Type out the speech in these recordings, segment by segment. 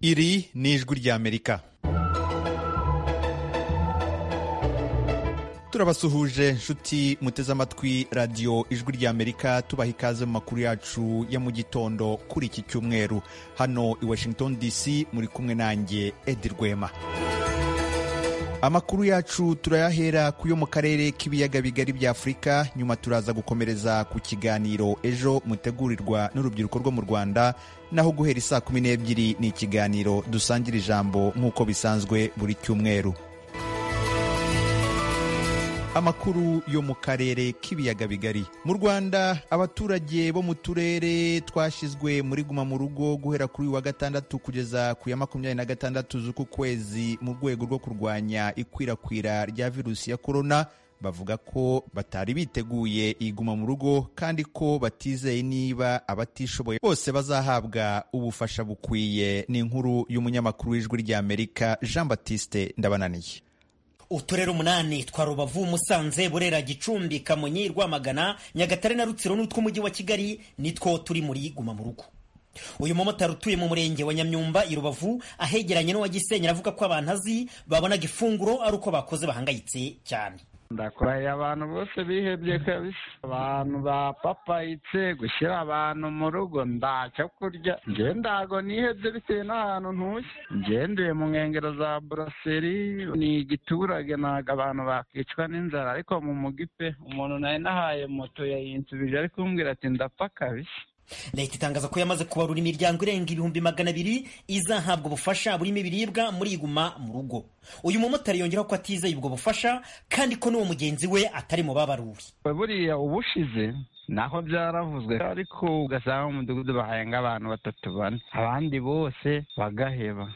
iri ni ijwi ry'amerika turabasuhuje nshuti muteze amatwi radiyo ijwi ry'amerika tubaha ikaze mu makuru yacu ya mu gitondo kuri iki cyumweru hano i washington dc muri kumwe nanjye edi rwema amakuru yacu turayahera ku yo mu karere k'ibiyaga bigari bya afurika nyuma turaza gukomereza ku kiganiro ejo mutegurirwa n'urubyiruko rwo mu rwanda naho guhera isaa kumi n'ebyiri ni ikiganiro dusangira ijambo nk'uko bisanzwe buri cyumweru amakuru yo mu karere k'ibiyaga bigari mu rwanda abaturage bo mu turere twashyizwe muri guma mu rugo guhera kuri uyu wa gatandatu kugeza ku ya makumyabiri na gatandatu z'uku kwezi mu rwego rwo kurwanya ikwirakwira rya virusi ya korona bavuga ko batari biteguye iguma mu rugo kandi ko batizeye niba abatishoboye bose bazahabwa ubufasha bukwiye ni inkuru y'umunyamakuru w'ijwi ry'amerika jean batiste ndabananiye uturere umunani twa rubavu musanze burera gicumbi kamonyi rwamagana nyagatare na rutsiro n'utw'umujyi wa kigali nitwo turi muri guma mu rugo uyu mumotari utuye mu murenge wa nyamyumba i rubavu ahegeranye n'uwa gisenyi aravuga ko abantu azi babonaga ifunguro ari uko bakoze bahangayitse cyane ndakurahiye abantu bose bihebye kabisa abantu bapapayitse gushyira abantu mu rugo ntacyo kurya njyewe ntago nihebye bitewe n'ahantu ntuye ngendeye mu nkengero za buraseri ni igiturage ntabwo abantu bakicwa n'inzara ariko mu mugi pe umuntu nawe nahaye moto yayinsubije ari kumbwira ati ndapfa kabisa leta itangaza ko yamaze kubarura imiryango irenga ibihumbi magana abiri izahabwa ubufasha burimo ibiribwa muri iguma mu rugo uyu mumotari yongeraho ko atizeye ubwo bufasha kandi ko n'uwo mugenzi we atari mu babaruri buriya ubushize naho byaravuzwe ariko ugasanga mu mudugudu bahayenga abantu batatu bane abandi bose bagaheba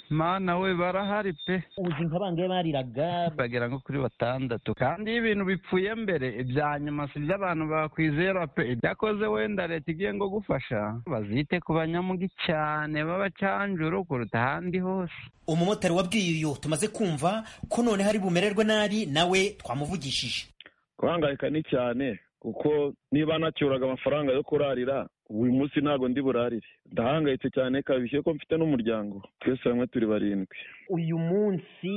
mana we barahari pe uzi nka bangahe bariraga bagera nko kuri batandatu kandi iyo ibintu bipfuye mbere ibya nyuma si iby'abantu bakwizera pe ibyakoze wenda leta igiye ngo gufasha bazite ku banyamugi cyane b'abacanjuru kuruta ahandi hose umumotari wabwiye uyu tumaze kumva ko none hari bumererwe nabi nawe twamuvugishije guhangayika ni cyane kuko niba nacyuraga amafaranga yo kurarira uyu munsi ntabwo ndi burarire ndahangayitse cyane kabije ko mfite n'umuryango twese hamwe turi barindwi uyu munsi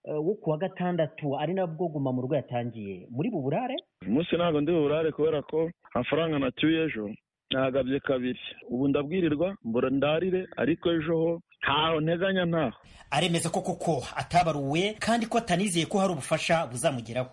wo ku wa gatandatu ari nabwo guma mu rugo yatangiye muri buburare uyu munsi ntabwo ndi buburare kubera ko amafaranga nacyuye ejo ntagabye kabiri ubu ndabwirirwa mbura ndarire ariko ejo ho ntaho nteganya ntaho aremeza ko koko atabaruwe kandi ko atanizeye ko hari ubufasha buzamugeraho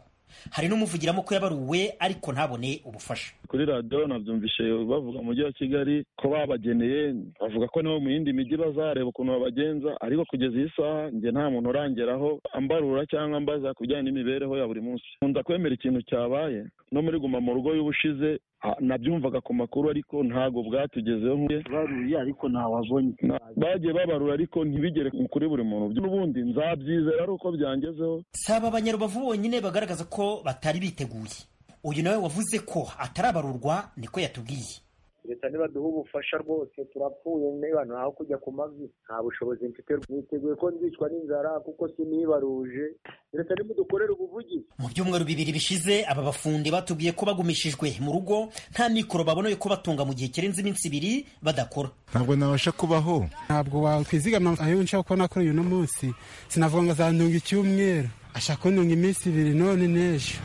hari n'umuvugiramo ko yabaruwe ariko ntabone ubufasha kuri radiyo nabyumvishe bavuga mu mujyi wa kigali ko babageneye bavuga ko nabo mu yindi mijyi bazareba ukuntu babagenza ariko kugeza iyi saha njye nta muntu urangeraho ambarura cyangwa ambaza ku bijyanye n'imibereho ya buri munsi nkunda kwemera ikintu cyabaye no muri guma mu rugo y'ubushize nabyumvaga ku makuru ariko ntabwo bwatugezeho baruye ariko ntawabonye bagiye babarura ariko ntibigere kuri buri muntu n'ubundi nzabyizera ari uko byangezeho saba abanyarubavu bonyine bagaragaza ko batari biteguye uyu nawe wavuze ko atarabarurwa niko yatubwiye leta nibaduha ubufasha rwose turapfuye niba ntaho kujya ku mavi nta bushobozi mfite niteguye ko nzicwa n'inzara kuko sinibaruje leta nimudukorere ubuvugizi mu byumweru bibiri bishize aba bafundi batubwiye ko bagumishijwe mu rugo nta mikoro baboneye ko batunga mu gihe kirenze iminsi ibiri badakora ntabwo nabasha kubaho ntabwo wakwizigama ayo nshaka kuba nakora uyu munsi sinavuga ngo azandunga icyumweru ashaka kundunga iminsi ibiri none n'ejo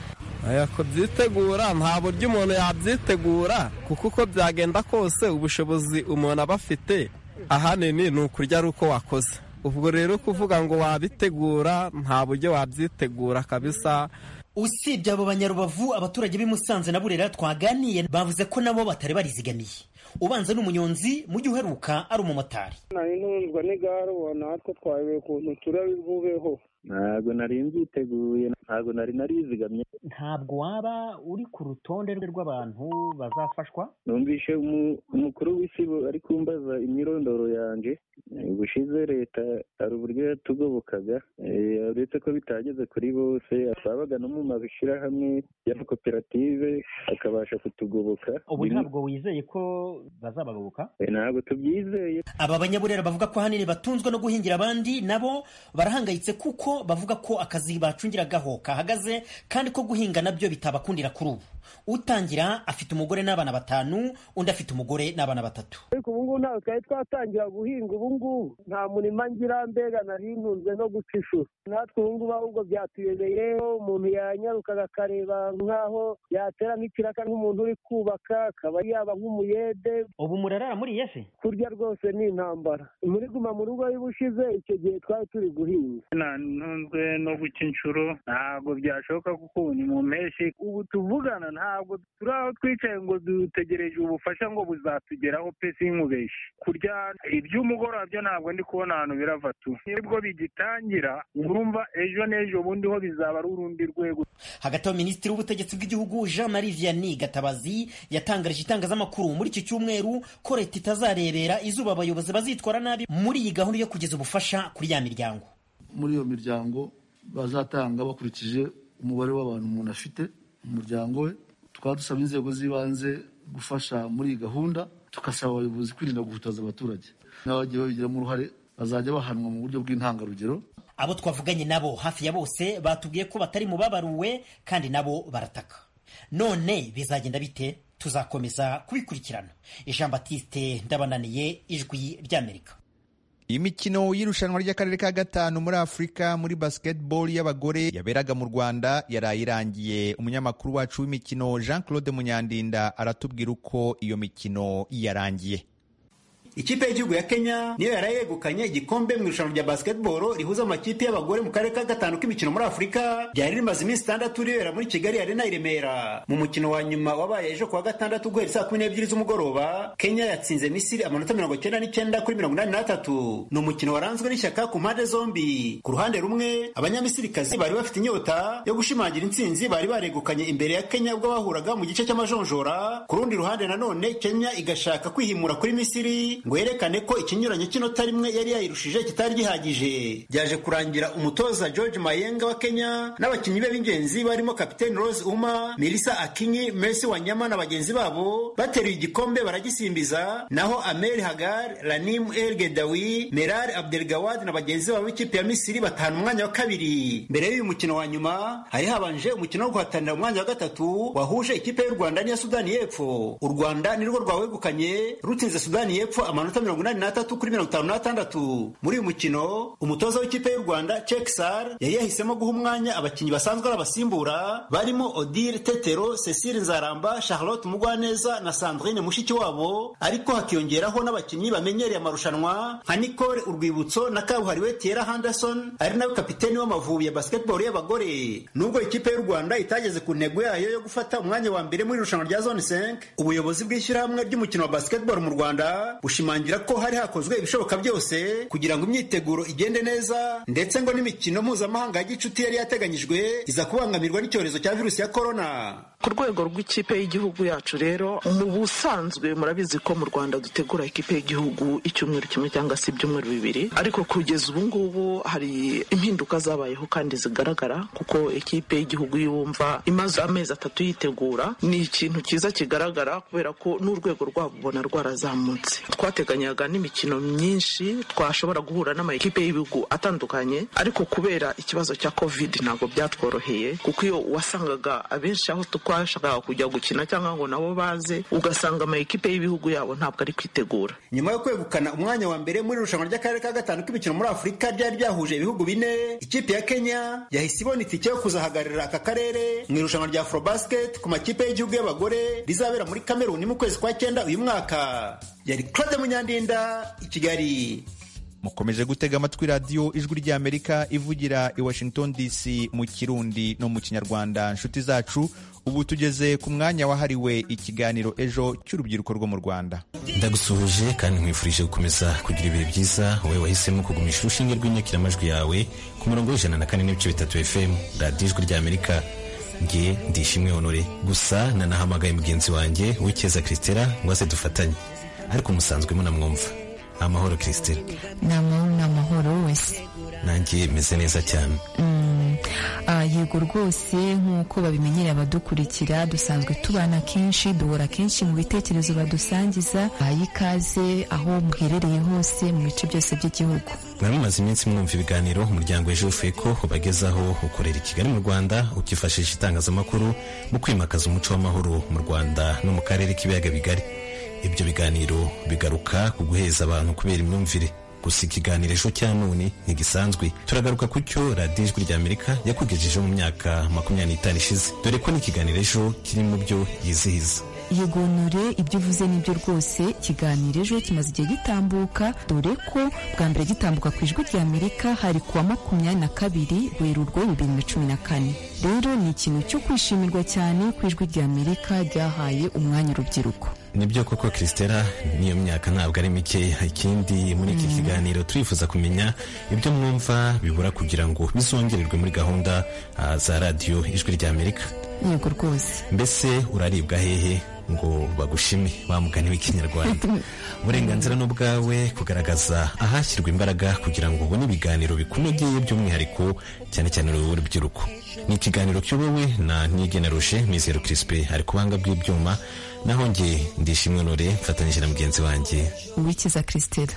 kubyitegura nta buryo umuntu yabyitegura kuko uko byagenda kose ubushobozi umuntu aba afite ahanini ni ukurya ari uko wakoze ubwo rero kuvuga ngo wabitegura nta buryo wabyitegura kabisa usibye abo banyarubavu abaturage b'i Musanze na burera twaganiye bavuze ko nabo batari barizigamiye ubanza ni umunyonzi mu gihe uheruka ari umumotari nari ntunzwa n'igare ubona natwe twayobewe ukuntu turabibubeho ntabwo nari mbyiteguye ntabwo nari narizigamye ntabwo waba uri ku rutonde rw'abantu bazafashwa numvishe umukuru w'isi ari kumbaza imyirondoro yanjye ubushize leta hari uburyo yatugobokaga uretse ko bitageze kuri bose twabaga no mu mashyirahamwe y'amakoperative akabasha kutugoboka ubu ntabwo wizeye ko bazabagoboka Eh, ntabwo tubyizeye aba banyaburera bavuga ko ahanini batunzwe no guhingira abandi nabo barahangayitse kuko bavuga ko akazi bacungiragaho kahagaze kandi ko guhinga nabyo bitabakundira kuri ubu utangira afite umugore n'abana batanu undi afite umugore n'abana batatu ariko ubu ngubu ntabwo twari twatangira guhinga ubu ngubu nta murima ngira mbega narihinze no guca ishuri natwe ubu ngubu ahubwo byatuyobeye umuntu yanyarukaga akareba nk'aho yatera nk'ikiraka nk'umuntu uri kubaka akaba yaba nk'umuyede ubu murarara muri yesi kurya rwose ni intambara muri guma mu rugo y'ubushize icyo gihe twari turi guhinga nantunzwe no guca inshuro ntabwo byashoboka kuko ubu ni mu mpeshyi ubu tuvugana ntabwo turi aho twicaye ngo dutegereje ubufasha ngo buzatugeraho pe sinkubeshye kurya iby'umugoroba byo ntabwo ndi kubona ahantu birava tu nibwo bigitangira urumva ejo n'ejo bundi ho bizaba ari urundi rwego hagati aho minisitiri w'ubutegetsi bw'igihugu jean marie vianney gatabazi yatangarije itangazamakuru muri iki cyumweru ko leta itazarebera izuba abayobozi bazitwara nabi muri iyi gahunda yo kugeza ubufasha kuri ya miryango muri iyo miryango bazatanga bakurikije umubare w'abantu umuntu afite mu muryango we tukaba dusabye inzego z'ibanze gufasha muri iyi gahunda tugasaba abayobozi kwirinda guhutaza abaturage n'abagiye babigiramo uruhare bazajya bahanwa mu buryo bw'intangarugero abo twavuganye nabo hafi ya bose batubwiye ko batari mu babaruwe kandi nabo barataka none bizagenda bite tuzakomeza kubikurikirana jean batiste ndabananiye ijwi ry'amerika imikino y'irushanwa ry'akarere ka gatanu muri afurika muri basketball y'abagore yaberaga mu rwanda yaraye irangiye umunyamakuru wacu w'imikino jean claude munyandinda aratubwira uko iyo mikino yarangiye ikipe y'igihugu ya kenya niyo yari yegukanye igikombe mu irushanwa rya basketball rihuza amakipe y'abagore mu karere ka gatanu k'imikino muri afurika ryari rimaze iminsi itandatu ribera muri kigali arena i remera mu mukino wa nyuma wabaye ejo kuwa gatandatu guhera saa kumi n'ebyiri z'umugoroba kenya yatsinze misiri amanota mirongo icyenda n'icyenda kuri mirongo inani n'atatu ni umukino waranzwe n'ishyaka ku mpande zombi ku ruhande rumwe abanyamisirikazi bari bafite inyota yo gushimangira intsinzi bari baregukanye imbere ya kenya ubwo bahuraga mu gice cy'amajonjora ku rundi ruhande nanone kenya igashaka kwihimura kuri misiri ngo yerekane ko ikinyuranyo cy'inota rimwe yari yayirushije kitari gihagije byaje kurangira umutoza george mayenga wa kenya n'abakinnyi be b'ingenzi barimo kapiteni rose uma melissa akinyi messi wanyama na bagenzi babo bateruye igikombe baragisimbiza naho amel hagar ranim el gedawi meral abdelgawad na bagenzi babo b'ikipe ya misiri batahana umwanya wa kabiri mbere y'uyu mukino wa nyuma hari habanje umukino wo guhatanira umwanya wa gatatu wahuje ikipe y'u rwanda n'iya sudani y'epfo u rwanda nirwo rwawegukanye rutsinze sudani y'epfo amanota mirongo inani n'atatu kuri mirongo itanu n'atandatu muri uyu mukino umutoza w'ikipe y'u rwanda cekisar yari yahisemo guha umwanya abakinnyi basanzwe arabasimbura barimo odile tetero cecile nzaramba charlotte mugwaneza na sandrine mushiki wabo ariko hakiyongeraho n'abakinnyi bamenyereye amarushanwa nka nicole urwibutso na kabuhariwe tiera henderson ari nawe kapiteni w'amavubi ya basketball y'abagore nubwo ikipe y'u rwanda itageze ku ntego yayo yo gufata umwanya wa mbere muri irushanwa rya zone 5 ubuyobozi bw'ishyirahamwe ry'umukino wa basketball mu rwanda bushimangira ko hari hakozwe ibishoboka byose kugira ngo imyiteguro igende neza ndetse ngo n'imikino mpuzamahanga ya gicuti yari yateganyijwe iza kubangamirwa n'icyorezo cya virusi ya korona ku rwego rw'ikipe y'igihugu yacu rero mu busanzwe murabizi ko mu rwanda dutegura ikipe y'igihugu icyumweru kimwe cyangwa se ibyumweru bibiri ariko kugeza ubu ngubu hari impinduka zabayeho kandi zigaragara kuko ikipe y'igihugu yumva imaze amezi atatu yitegura ni ikintu cyiza kigaragara kubera ko n'urwego rwabo ubona rwarazamutse twateganyaga n'imikino myinshi twashobora guhura n'amakipe y'ibihugu atandukanye ariko kubera ikibazo cya covid ntabwo byatworoheye kuko iyo wasangaga abenshi aho twashakaga kujya gukina cyangwa ngo nabo baze ugasanga amakipe y'ibihugu yabo ntabwo ari kwitegura nyuma yo kwegukana umwanya wa mbere muri irushanwa ry'akarere ka gatanu k'imikino muri afurika ryari ryahuje ibihugu bine ikipe ya kenya yahise ibona itike yo kuzahagararira aka karere mu irushanwa rya afrobasket ku makipe y'igihugu y'abagore rizabera muri kameruni mu kwezi kwa cyenda uyu mwaka yari claude munyandinda i kigali mukomeje gutega amatwi radiyo ijwi ry'amerika ivugira i washington dc mu kirundi no mu kinyarwanda nshuti zacu ubu tugeze ku mwanya wahariwe ikiganiro ejo cy'urubyiruko rwo mu rwanda ndagusuhuje kandi nkwifurije gukomeza kugira ibihe byiza wowe wahisemo kugumisha urushinge rw'inyakiramajwi yawe ku murongo w'ijana na kane n'ibice bitatu fm radiyo ijwi ry'amerika nge ndishimwe honore gusa nanahamagaye mugenzi wanjye w'icyeza christela ngo aze dufatanye ariko musanzwe munamwumva amahoro christela ni amahoro ni amahoro wese nanjye meze neza cyane yego rwose nk'uko babimenyereye abadukurikira dusanzwe tubana kenshi duhora kenshi mu bitekerezo badusangiza aha ikaze aho muherereye hose mu bice byose by'igihugu mwari mumaze iminsi mwumva ibiganiro umuryango ejofuye ko ubagezaho ukorera i kigali mu rwanda ukifashisha itangazamakuru mu kwimakaza umuco w'amahoro mu rwanda no mu karere k'ibiyaga bigari ibyo biganiro bigaruka ku guheza abantu kubera imyumvire gusa ikiganiro ejo cya none ntigisanzwe turagaruka ku cyo radiyo ijwi rya amerika yakugejejeho mu myaka makumyabiri n'itanu ishize dore ko n'ikiganiro ejo kiri mu byo yizihiza yigonore ibyo uvuze n'ibyo rwose ikiganiro ejo kimaze igihe gitambuka dore ko bwa mbere gitambuka ku ijwi rya amerika hari kuwa makumyabiri na kabiri werurwe bibiri na cumi na kane rero ni ikintu cyo kwishimirwa cyane ku ijwi rya amerika ryahaye umwanya urubyiruko nibyo koko christela n'iyo myaka ntabwo ari mikeya ikindi muri iki kiganiro turifuza kumenya ibyo mwumva bibura kugira ngo bizongererwe muri gahunda ah, za radiyo ijwi rya amerika yego rwose mbese uraribwa hehe ngo bagushime wa mugani w'ikinyarwanda uburenganzira ni ubwawe kugaragaza ahashyirwa imbaraga kugira ngo ubone ibiganiro bikunogeye by'umwihariko cyane cyane urubyiruko ni ikiganiro cy'ubuwe na ntigeneruje mizero kirisipe ari ku buhanga bw'ibyuma naho nge ndishimwe nore mfatanyije na mugenzi wanjye uwikiza christela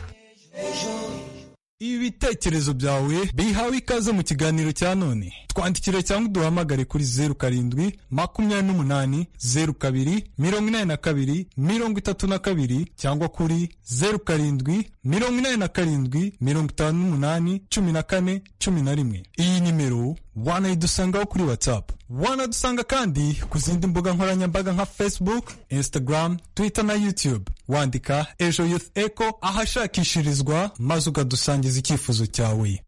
ibitekerezo byawe bihawe ikaze mu kiganiro cya none twandikire cyangwa uduhamagare kuri zeru karindwi makumyabiri n'umunani zeru kabiri mirongo inani na kabiri mirongo itatu na kabiri cyangwa kuri zeru karindwi mirongo inani na karindwi mirongo itanu n'umunani cumi na kane cumi na rimwe iyi nimero wanayidusangaho kuri watsapu wanadusanga kandi ku zindi mbuga nkoranyambaga nka facebook instagram twitter na youtube wandika ejo youth eco ahashakishirizwa maze ukadusangiza icyifuzo cyawe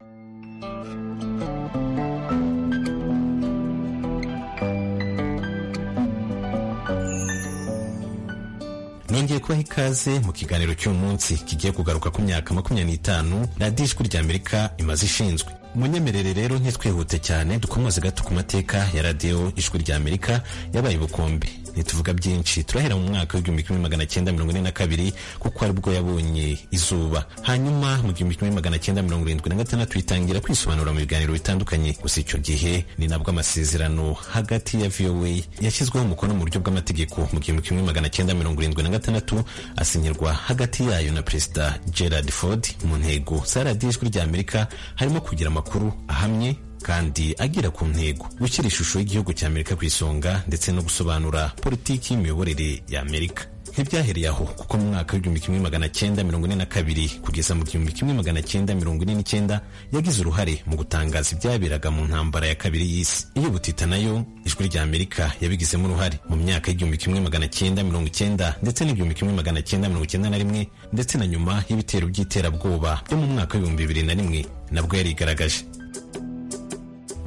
nongeye kubaha ikaze mu kiganiro cy'uyu munsi kigiye kugaruka ku myaka makumyabiri n'itanu radiyo ijwi rya amerika imaze ishinzwe munyemerere rero ntitwihute cyane dukomoze gato ku mateka ya radiyo ijwi rya amerika yabaye ubukombe ntituvuga byinshi turahera mu mwaka w'igihumbi kimwe magana cyenda mirongo ine na kabiri kuko ari bwo yabonye izuba hanyuma mu gihumbi kimwe magana cyenda mirongo irindwi na gatandatu itangira kwisobanura mu biganiro bitandukanye gusa icyo gihe ni nabwo amasezerano hagati ya voa yashyizweho umukono mu buryo bw'amategeko mu gihumbi kimwe magana cyenda mirongo irindwi na gatandatu asinyirwa hagati yayo na perezida gerard ford mu ntego za radiyo ijwi rya amerika harimo kugira amakuru ahamye kandi agera ku ntego gushyira ishusho y'igihugu cya amerika ku isonga ndetse no gusobanura politiki y'imiyoborere ya amerika ntibyahereye aho kuko mu mwaka w'igihumbi kimwe magana cyenda mirongo ine na kabiri kugeza mu gihumbi kimwe magana cyenda mirongo ine n'icyenda yagize uruhare mu gutangaza ibyaberaga mu ntambara ya kabiri y'isi iyo butita nayo ijwi rya amerika yabigizemo uruhare mu myaka y'igihumbi kimwe magana cyenda mirongo icyenda ndetse n'igihumbi kimwe magana cyenda mirongo icyenda na rimwe ndetse na nyuma y'ibitero by'iterabwoba byo mu mwaka w'ibihumbi bibiri na rimwe nabwo yarigaragaje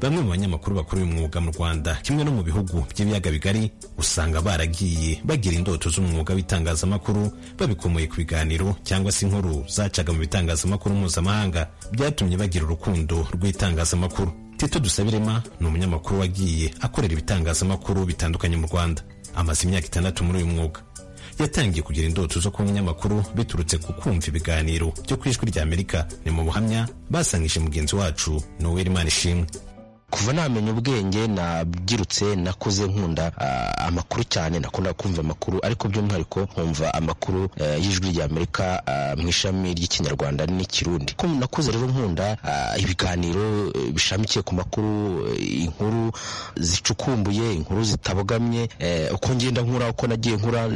bamwe mu banyamakuru bakora uyu mwuga mu rwanda kimwe no mu bihugu by'ibiyaga bigari usanga baragiye bagira indoto z'umwuga w'itangazamakuru babikomoye ku biganiro cyangwa se inkuru zacaga mu bitangazamakuru mpuzamahanga byatumye bagira urukundo rw'itangazamakuru tito dusabirema ni umunyamakuru wagiye akorera ibitangazamakuru bitandukanye mu rwanda amaze imyaka itandatu muri uyu mwuga yatangiye kugira indoto zo kuba umunyamakuru biturutse ku kumva ibiganiro byo ku ijwi rya amerika ni mu buhamya basangije mugenzi wacu noweli imana ishimwe kuva namenya ubwenge nabyirutse nakuze nkunda amakuru cyane nakunda kumva amakuru ariko by'umwihariko nkumva amakuru y'ijwi rya amerika mu ishami ry'ikinyarwanda n'ikirundi nakuze rero nkunda ibiganiro bishamikiye ku makuru inkuru zicukumbuye inkuru zitabogamye uko ngenda nkura uko nagiye nkura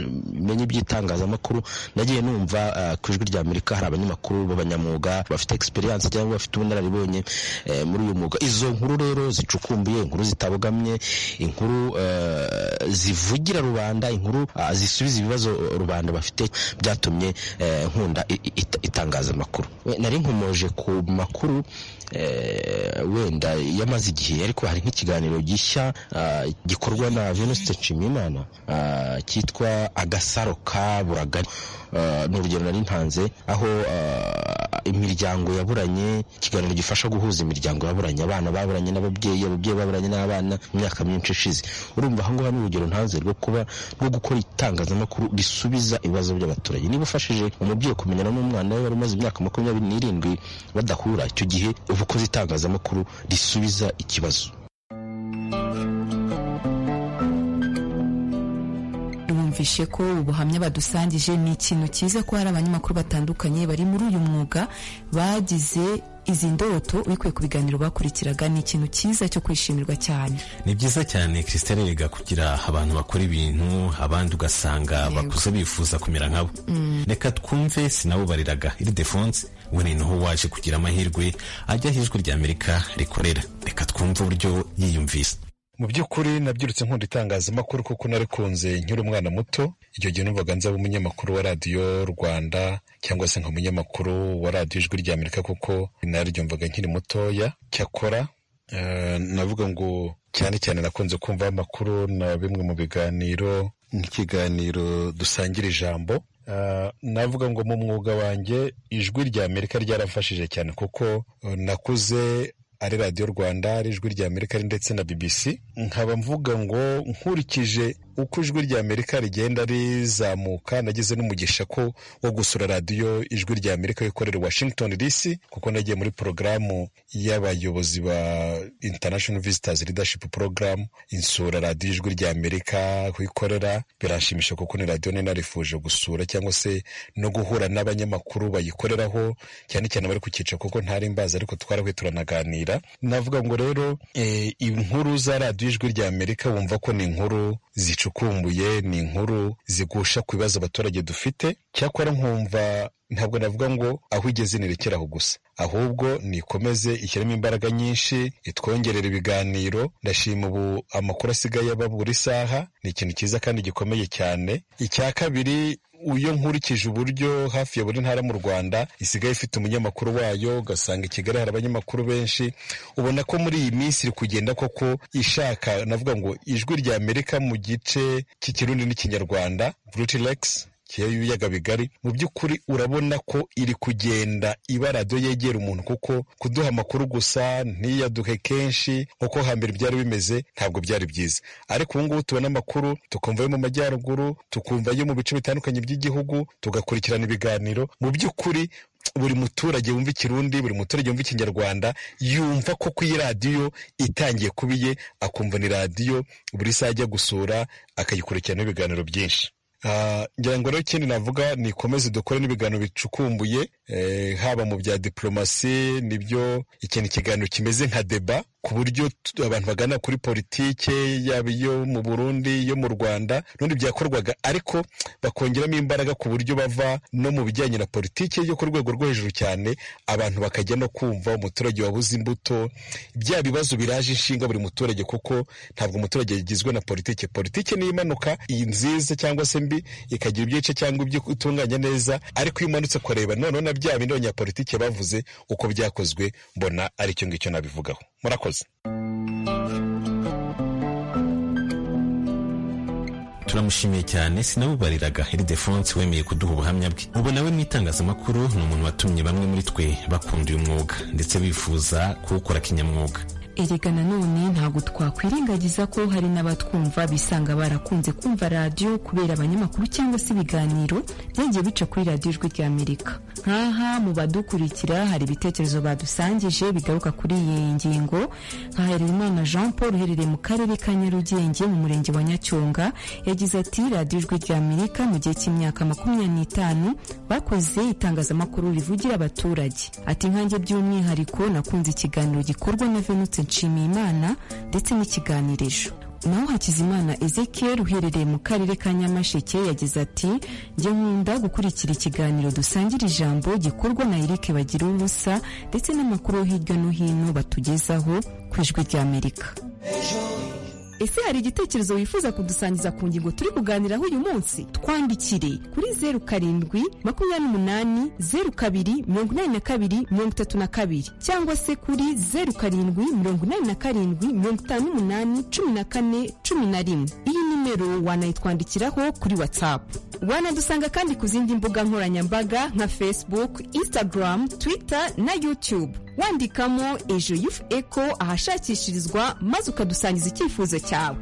menye iby'itangazamakuru nagiye numva ku ijwi rya amerika hari abanyamakuru b'abanyamwuga bafite egisperiyanse cyangwa bafite ubunararibonye muri uyu mwuga izo nkuru rero zicukumbuye inkuru zitabogamye inkuru zivugira rubanda inkuru zisubiza ibibazo rubanda bafite byatumye nkunda itangazamakuru nari nkomoje ku makuru wenda yamaze igihe ariko hari nk'ikiganiro gishya gikorwa na venuste nshimiyimana cyitwa agasaro ka buragari ni urugero nari ntanze aho imiryango yaburanye ikiganiro gifasha guhuza imiryango yaburanye abana baburanye n'ababyeyi ababyeyi baburanye n'abana mu myaka myinshi ishize urumva aha ngaha ni urugero ntanze rwo kuba rwo gukora itangazamakuru risubiza ibibazo by'abaturage niba ufashije umubyeyi kumenyana n'umwana we bari umaze imyaka makumyabiri n'irindwi badahura icyo gihe uba ukoze itangazamakuru risubiza ikibazo twumvishe ko ubuhamya badusangije ni ikintu cyiza ko hari abanyamakuru batandukanye bari muri uyu mwuga bagize izi ndoto bikuye ku biganiro bakurikiraga ni ikintu cyiza cyo kwishimirwa cyane ni byiza cyane christine yiga kugira abantu bakora ibintu abandi ugasanga bakuze bifuza kumera nkabo reka twumve sinabubariraga iridefonse we ni naho waje kugira amahirwe ajya aho ijwi ry'amerika rikorera reka twumve uburyo yiyumvise mu by'ukuri nabyirutse nkunda itangazamakuru kuko narikunze nkiri umwana muto igihe gihe numvaga nzaba umunyamakuru wa radiyo rwanda cyangwa se nka umunyamakuru wa radiyo ijwi ry'amerika kuko naryumvaga nkiri mutoya cyakora eh, navuga ngo cyane cyane nakunze kumva amakuru na bimwe mu biganiro nk'ikiganiro dusangira ijambo Ah, navuga ngo mu mwuga wanjye ijwi ry'amerika ryarafashije cyane kuko eh, nakuze ari radiyo rwanda ari ijwi ry'amerika ari ndetse na bbc nkaba mvuga ngo nkurikije uko ijwi ry'amerika rigenda rizamuka nagize n'umugisha ko wo gusura radiyo ijwi ry'amerika rikorera i washington dc kuko nagiye muri porogaramu y'abayobozi ba international visitors leadership program insura radiyo ijwi ry'amerika kuyikorera biranshimisha kuko ni radiyo nari narifuje gusura cyangwa se no guhura n'abanyamakuru bayikoreraho cyane cyane bari ku cyiciro kuko ntari mbazi ariko twarahuye turanaganira navuga ngo rero eh, inkuru za radiyo ijwi ry'amerika wumva ko ni inkuru zicukumbuye ni inkuru zigusha ku bibazo abaturage dufite cyakora nkumva ntabwo navuga ngo aho igeze nirekere aho gusa ahubwo nikomeze ishyiremo imbaraga nyinshi itwongerera ibiganiro ndashima ubu amakuru asigaye aba buri saha ni ikintu cyiza kandi gikomeye cyane icya kabiri iyo nkurikije uburyo hafi ya buri ntara mu rwanda isigaye ifite umunyamakuru wayo ugasanga i kigali hari abanyamakuru benshi ubona ko muri iyi minsi iri kugenda koko ishaka navuga ngo ijwi rya amerika mu gice cy'ikirundi n'ikinyarwanda brutilex ibiyaga bigari mu by'ukuri urabona ko iri kugenda iba radiyo yegera umuntu kuko kuduha amakuru gusa ntiyaduhe kenshi nk'uko hambere byari bimeze ntabwo byari byiza ariko ubu ngubu tubona amakuru tukumva ayo mu majyaruguru tukumva ayo mu bice bitandukanye by'igihugu tugakurikirana ibiganiro mu by'ukuri buri muturage wumva ikirundi buri muturage wumva ikinyarwanda yumva ko ku radiyo itangiye kuba iye akumva ni radiyo buri saha ajya gusura akayikurikirana ibiganiro byinshi Ah, ngira ngo rero ikindi navuga nikomeze dukore n'ibiganiro bicukumbuye eh, haba mu bya diplomasi nibyo ikintu ikiganiro kimeze nka deba ku buryo t- abantu bagana kuri politike yaba iyo mu burundi iyo mu rwanda n'ubundi byakorwaga ariko bakongeramo imbaraga ku buryo bava no mu bijyanye na politike yo ku rwego rwo hejuru cyane abantu bakajya no kumva umuturage wabuze imbuto bya bibazo biraje inshinga buri muturage kuko ntabwo umuturage yagizwe na politike politike niyo imanuka iyi nziza cyangwa se mbi ikagira ibyice cyangwa ibyo itunganya neza ariko iyo umanutse kureba noneho na bya bindi abanyapolitike bavuze uko byakozwe mbona ari icyo ngicyo nabivugaho murakoze turamushimiye cyane sinabubariraga iridefonse wemeye kuduha ubuhamya bwe ubu nawe mu itangazamakuru ni umuntu watumye bamwe muri twe bakunda uyu mwuga ndetse bifuza kuwukora kinyamwuga erega nanone ntabwo twakwirengagiza ko hari n'abatwumva bisanga barakunze kumva radiyo kubera abanyamakuru cyangwa se ibiganiro byagiye bica kuri radiyo ijwi ry'amerika nk'aha mu badukurikira hari ibitekerezo badusangije bigaruka kuri iyi ngingo nka Harerimana jean paul uherereye mu karere ka nyarugenge mu murenge wa nyacyonga yagize ati radiyo ijwi ry'amerika mu gihe cy'imyaka makumyabiri n'itanu bakoze itangazamakuru rivugira abaturage ati nkanjye by'umwihariko nakunze ikiganiro gikorwa na venutse nshimiyimana ndetse n'ikiganirizo naho hakizimana ezekiel uherereye mu karere ka nyamasheke yagize ati njye nkunda gukurikira ikiganiro dusangira ijambo gikorwa na eric bagira ubusa ndetse n'amakuru yo hirya no hino batugezaho ku ijwi ry'amerika ese hari igitekerezo wifuza kudusangiza ku ngingo turi kuganiraho uyu munsi twandikire kuri zeru karindwi makumyabiri n'umunani zeru kabiri mirongo inani na kabiri mirongo itatu na kabiri cyangwa se kuri zeru karindwi mirongo inani na karindwi mirongo itanu n'umunani cumi na kane cumi na rimwe iyi nimero wanayitwandikiraho kuri watsapu wanadusanga kandi ku zindi mbuga nkoranyambaga nka facebook instagram twitter na youtube wandikamo ejo yufu eko ahashakishirizwa maze ukadusangiza icyifuzo cyawe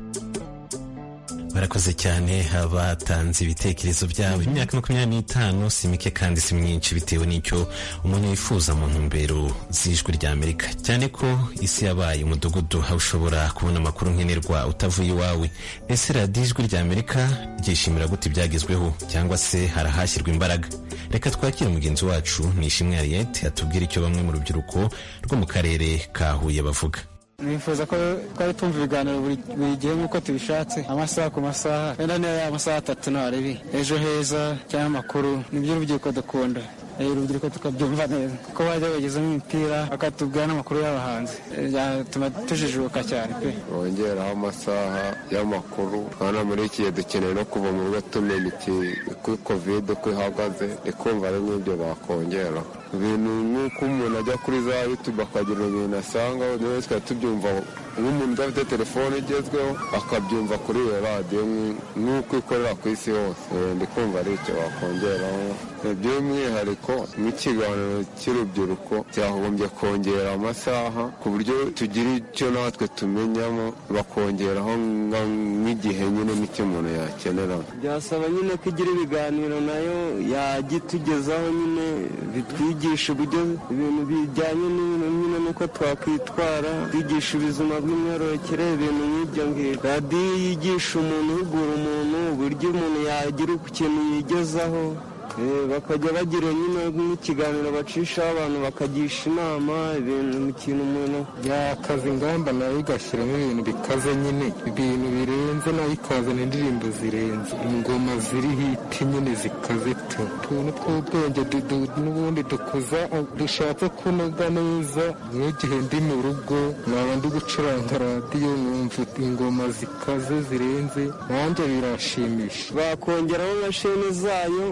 barakoze cyane abatanze ibitekerezo byabo imyaka makumyabiri n'itanu si mike kandi si myinshi bitewe n'icyo umuntu yifuza mu ntumbero z'ijwi rya amerika cyane ko isi yabaye umudugudu aho ushobora kubona amakuru nkenerwa utavuye iwawe ese radiyo ijwi rya amerika ryishimira gute ibyagezweho cyangwa se harahashyirwa imbaraga reka twakire mugenzi wacu nishimwe hariyete atubwire icyo bamwe mu rubyiruko rwo mu karere ka huye bavuga nifuza ko twari tumva ibiganiro buri gihe nk'uko tubishatse amasaha ku masaha wenda niba ari amasaha atatu n'abiri ejo heza cyangwa amakuru nibyo urubyiruko dukunda urubyiruko tukabyumva neza kuko bajya bagezamo imipira bakatubwira n'amakuru y'abahanzi byatuma tujijuka cyane pe bongeraho amasaha y'amakuru urabona muri iki gihe dukeneye no kuva mu rugo tumenya iki uko kovide uko ihagaze ikumva ari nk'ibyo bakongeraho ibintu nk'uko umuntu ajya kuri za yutube akagira ibintu asanga nawe twari tubyumva nk'umuntu udafite telefone igezweho akabyumva kuri iyo radiyo nk'uko ikorera ku isi hose ndi kumva ari icyo bakongeraho by'umwihariko nk'ikiganiro cy'urubyiruko cyagombye kongera amasaha ku buryo tugira icyo natwe tumenyamo bakongeraho nk'igihe nyine n'icyo umuntu yakenera byasaba nyine ko igira ibiganiro nayo yajya itugezaho nyine bitwigisha twigisha uburyo ibintu bijyanye n'ibintu nyine n'uko twakwitwara twigisha ubuzima bw'imyororokere ibintu nk'ibyo ngibyo radiyo yigisha umuntu uhugura umuntu uburyo umuntu yagira ikintu yigezaho bakajya bagira nyine nk'ikiganiro bacishaho abantu bakagisha inama ibintu mu kintu umuntu yakaza ingamba nayo igashyiramo ibintu bikaze nyine ibintu birenze nayo ikazana indirimbo zirenze ingoma ziri hiti nyine zikaze tu utuntu tw'ubwenge n'ubundi dukuza dushatse kunoga neza nk'igihe ndi mu rugo naba ndi gucuranga radiyo numva ingoma zikaze zirenze nanjye birashimisha bakongeraho mashini zayo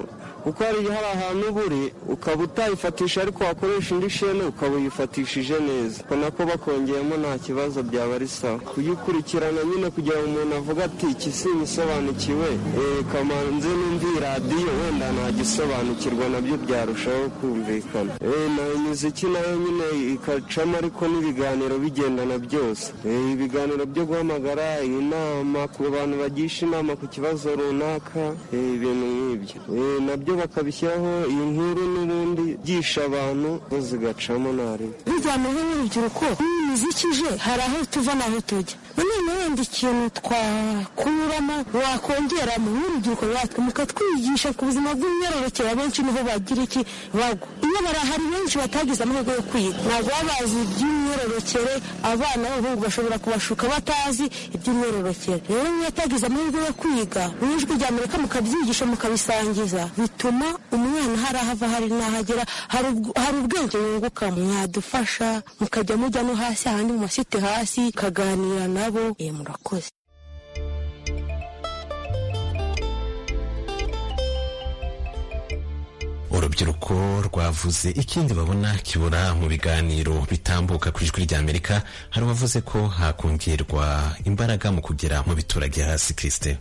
kuko hari hari ahantu uba uri ukaba utayifatisha ariko wakoresha indi shene ukaba uyifatishije neza ubona ko bakongeyemo nta kibazo byaba ari sawa kuyikurikirana nyine kugira ngo umuntu avuge ati iki sinisobanukiwe kamanze n'indi radiyo wenda ntagisobanukirwa nabyo byarushaho kumvikana na imiziki nayo nyine ikacamo ariko n'ibiganiro bigendana byose ibiganiro byo guhamagara inama ku bantu bagisha inama ku kibazo runaka ibintu nk'ibyo nabyo bakabishyiraho iyi nkuru n'ubundi byigisha abantu zigacamo nari bijyanaho n'urubyiruko n'imizikije hari aho tuva n'aho tujya none wenda ikintu twakuramo wakongeramo n'urubyiruko rwatwe mukatwigisha ku buzima bw'imyororokere abenshi niho bagira iki bagwa iyo barahari benshi batagize amahirwe yo kwiga ntabwo baba bazi iby'imyororokere abana b'abahungu bashobora kubashuka batazi iby'imyororokere rero iyo atagize amahirwe yo kwiga mu ijwi rya amerika mukabyigisha mukabisangiza bituma umwana hari aho ava hari n'aho agera hari ubwenge yunguka mwadufasha mukajya mujya no hasi ahandi mu masite hasi mukaganira nabo murakoze urubyiruko rwavuze ikindi babona kibura mu biganiro bitambuka ku ijwi rya amerika hari uwavuze ko hakongerwa imbaraga mu kugera mu biturage hasi kirisite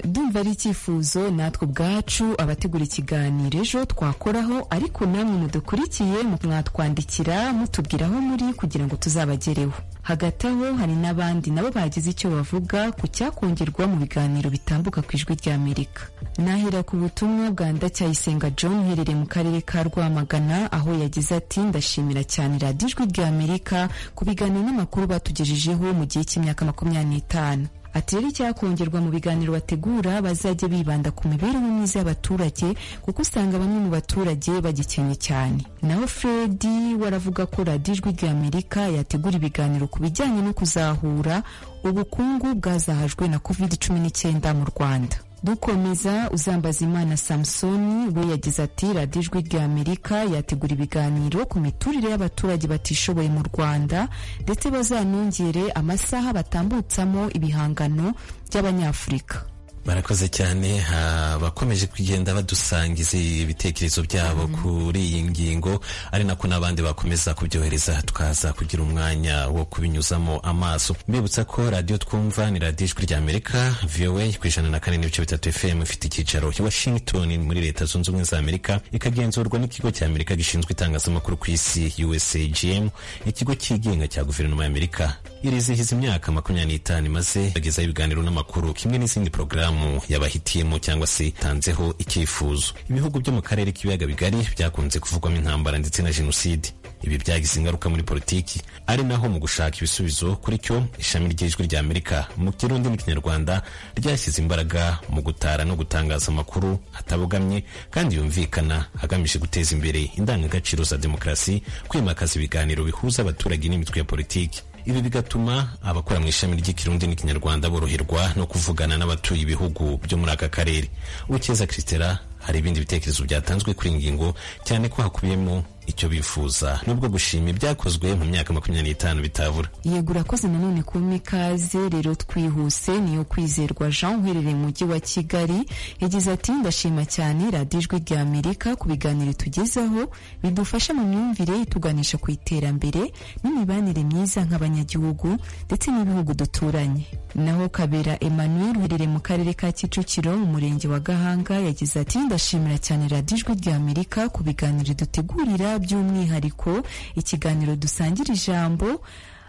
dumva ari icyifuzo natwe ubwacu abategura ikiganiro ejo twakoraho ariko namwe mudukurikiye mwatwandikira mutubwira aho muri kugira ngo tuzabagereho hagati aho hari n'abandi nabo bagize icyo bavuga ku cyakongerwa mu biganiro bitambuka ku ijwi rya amerika nahera ku butumwa bwa ndacyayisenga john uherereye mu karere ka rwamagana aho yagize ati ndashimira cyane radiyo ijwi rya amerika ku biganiro n'amakuru batugejejeho mu gihe cy'imyaka makumyabiri n'itanu ati rero icyakongerwa mu biganiro bategura bazajya bibanda ku mibereho myiza y'abaturage kuko usanga bamwe mu baturage bagikenye cyane naho fredi waravuga ko radiyo ijwi rya amerika yategura ibiganiro ku bijyanye no kuzahura ubukungu bwazahajwe na covid cumi n'icyenda mu rwanda dukomeza uzambaza imana samusoni we yagize ati radiyo ijwi rya amerika yategura ibiganiro ku miturire y'abaturage batishoboye mu rwanda ndetse bazanongere amasaha batambutsamo ibihangano by'abanyafurika barakoze cyane abakomeje kugenda badusangiza ibitekerezo byabo kuri iyi ngingo ari nako n'abandi bakomeza kubyohereza tukaza kugira umwanya wo kubinyuzamo amaso mbibutsa ko radiyo twumva ni radiyo ijwi ry'amerika voa ku ijana na kane n'ibice bitatu fm ifite icyicaro i washington muri leta zunze ubumwe za amerika ikagenzurwa n'ikigo cya amerika gishinzwe itangazamakuru ku isi usagm ikigo cyigenga cya guverinoma y'amerika irizihiza imyaka makumyabiri n'itanu imaze bagezaho ibiganiro n'amakuru kimwe n'izindi porogaramu yabahitiyemo cyangwa se itanzeho icyifuzo ibihugu byo mu karere k'ibiyaga bigari byakunze kuvugwamo intambara ndetse na jenoside ibi byagize ingaruka muri politiki ari naho mu gushaka ibisubizo kuri cyo ishami ry'ijwi rya amerika mu kirundi n'ikinyarwanda ryashyize imbaraga mu gutara no gutangaza amakuru atabogamye kandi yumvikana agamije guteza imbere indangagaciro za demokarasi kwimakaza ibiganiro bihuza abaturage n'imitwe ya politiki ibi bigatuma abakora mu ishami ry'ikirundi n'ikinyarwanda boroherwa no kuvugana n'abatuye ibihugu byo muri aka karere ukeza christera hari ibindi bitekerezo byatanzwe kuri iyi ngingo cyane ko hakubiyemo icyo bifuza nubwo gushima ibyakozwe mu myaka makumyabiri n'itanu bitabura yego urakoze nanone kumpa ikaze rero twihuse niyo kwizerwa jean uherereye mu mujyi wa kigali yagize ati ndashima cyane radiyo ijwi rya amerika ku biganiro tugezaho bidufasha mu myumvire ituganisha ku iterambere n'imibanire myiza nk'abanyagihugu ndetse n'ibihugu duturanye naho kabera emmanuel uherereye mu karere ka kicukiro mu murenge wa gahanga yagize ati ndashimira cyane radiyo ijwi rya amerika ku biganiro dutegurira by'umwihariko ikiganiro dusangira ijambo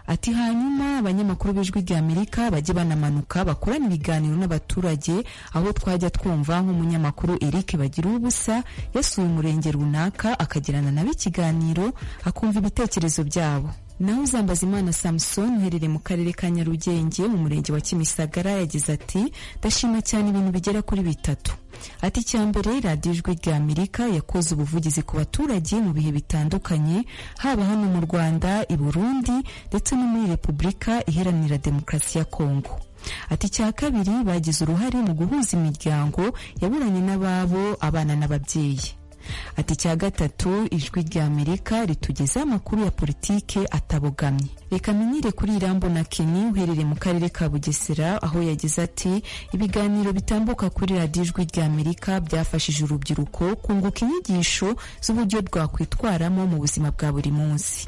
ati hanyuma abanyamakuru b'ijwi rya amerika bajye banamanuka bakorana ibiganiro n'abaturage aho twajya twumva nk'umunyamakuru eric bagira ubusa yasuye umurenge runaka akagirana nabo ikiganiro akumva ibitekerezo byabo naho uzambaza imana samusoni uherereye mu karere ka nyarugenge mu murenge wa kimisagara yagize ati ndashima cyane ibintu bigera kuri bitatu ati icya mbere radiyo ijwi rya amerika yakoze ubuvugizi ku baturage mu bihe bitandukanye haba hano mu rwanda i burundi ndetse no muri repubulika iharanira demokarasi ya kongo ati icya kabiri bagize uruhare mu guhuza imiryango yaburanye n'ababo abana n'ababyeyi ati icya gatatu ijwi rya amerika ritugezaho amakuru ya politike atabogamye reka menyire kuri irambo na keni uherereye mu karere ka bugesera aho yagize ati ibiganiro bitambuka kuri radiyo ijwi rya amerika byafashije urubyiruko kunguka inyigisho z'uburyo rwakwitwaramo mu buzima bwa buri munsi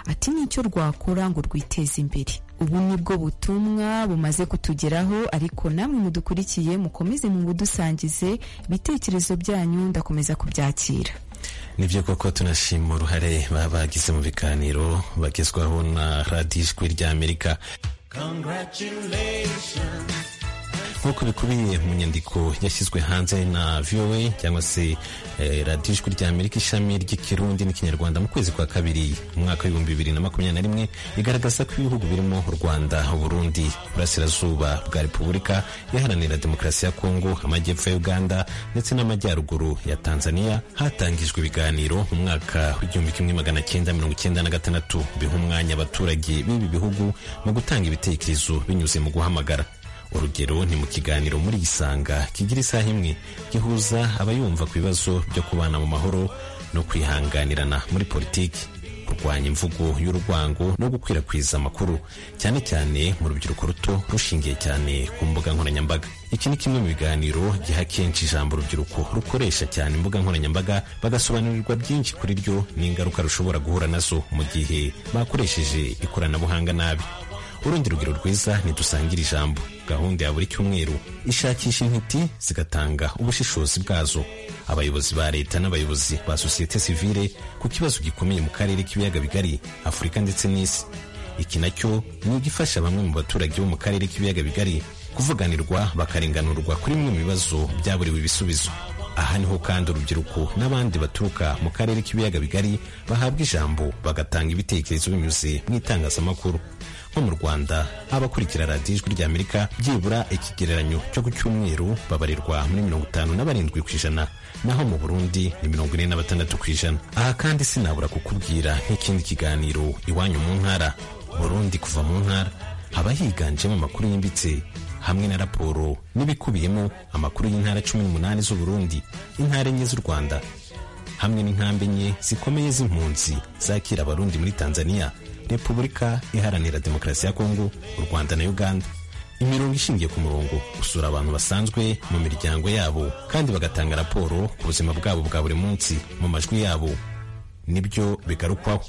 ati nicyo rwakora ngo rwiteze imbere ubu ni bwo butumwa bumaze kutugeraho ariko namwe mudukurikiye mukomeze mu budusangize ibitekerezo byanyu ndakomeza kubyakira nibyo koko tunashima uruhare baba bagize mu biganiro bagezwaho na radiyo ijwi rya amerika nk'uko bikubiye mu nyandiko yashyizwe hanze na voa cyangwa se radiyo ijwi rya amerika ishami ry'ikirundi n'ikinyarwanda mu kwezi kwa kabiri mu mwaka w'ibihumbi bibiri na makumyabiri na rimwe igaragaza ko ibihugu birimo u rwanda uburundi burasirazuba bwa repubulika iharanira demokarasi ya kongo amajyepfo ya uganda ndetse n'amajyaruguru ya tanzania hatangijwe ibiganiro mu mwaka w'igihumbi kimwe magana cyenda mirongo icyenda na gatandatu biha umwanya abaturage b'ibi bihugu mu gutanga ibitekerezo binyuze mu guhamagara urugero ni mu kiganiro muri isanga kigira isaha imwe gihuza abayumva ku bibazo byo kubana mu mahoro no kwihanganirana muri politiki kurwanya imvugo y'urwango no gukwirakwiza amakuru cyane cyane mu rubyiruko ruto rushingiye cyane ku mbuga nkoranyambaga iki ni kimwe mu biganiro giha kenshi ijambo urubyiruko rukoresha cyane imbuga nkoranyambaga bagasobanurirwa byinshi kuri ryo n'ingaruka rushobora guhura nazo mu gihe bakoresheje ikoranabuhanga nabi urundi rugero rwiza ntidusangira ijambo gahunda ya buri cyumweru ishakisha intiti zigatanga ubushishozi bwazo abayobozi ba leta n'abayobozi ba sosiyete sivile ku kibazo gikomeye mu karere k'ibiyaga bigari afurika ndetse n'isi iki nacyo ni igifasha bamwe mu baturage bo mu karere k'ibiyaga bigari kuvuganirwa bakarenganurwa kuri bimwe mu bibazo byaburiwe ibisubizo aha niho kandi urubyiruko n'abandi baturuka mu karere k'ibiyaga bigari bahabwa ijambo bagatanga ibitekerezo binyuze mu itangazamakuru nko mu rwanda abakurikira radiyo ijwi rya amerika byibura ikigereranyo cyo ku cyumweru babarirwa muri mirongo itanu na barindwi ku ijana naho mu burundi ni mirongo ine na batandatu ku ijana aha kandi sinabura kukubwira nk'ikindi kiganiro iwanyu mu ntara burundi kuva mu ntara haba higanjemo amakuru yimbitse hamwe na raporo n'ibikubiyemo amakuru y'intara cumi n'umunani z'uburundi intara enye z'u rwanda hamwe n'inkambi enye zikomeye z'impunzi zakira abarundi muri tanzania repubulika iharanira demokarasi ya kongo u rwanda na uganda imirongo ishingiye ku murongo gusura abantu basanzwe mu miryango yabo kandi bagatanga raporo ku buzima bwabo bwa buri munsi mu majwi yabo nibyo bigarukwaho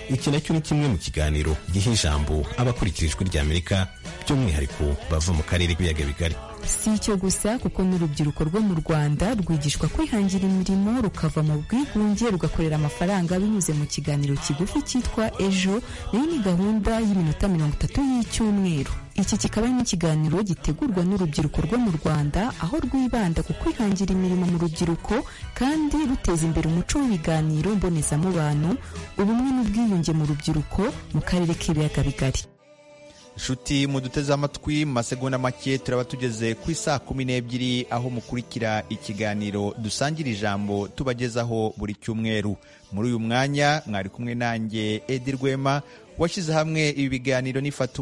iki nacyo ni kimwe mu kiganiro giha ijambo abakurikira ijwi ry'amerika by'umwihariko bava mu karere k'ibiyaga bigari si icyo gusa kuko n'urubyiruko rwo mu rwanda rwigishwa kwihangira imirimo rukava mu bwigunge rugakorera amafaranga binyuze mu kiganiro kigufi cyitwa ejo nayo ni gahunda y'iminota mirongo itatu y'icyumweru iki kikaba ari n'ikiganiro gitegurwa n'urubyiruko rwo mu rwanda aho rwibanda ku kwihangira imirimo mu rubyiruko kandi ruteza imbere umuco w'ibiganiro mbonezamubano ubumwe n'ubwiyunge mu rubyiruko mu karere k'ibiyaga bigari inshuti muduteze amatwi mu masegonda make turaba tugeze ku isaa kumi n'ebyiri aho mukurikira ikiganiro dusangira ijambo tubagezaho buri cyumweru muri uyu mwanya mwari kumwe nanjye edi rwema washyize hamwe ibi biganiro n'ifata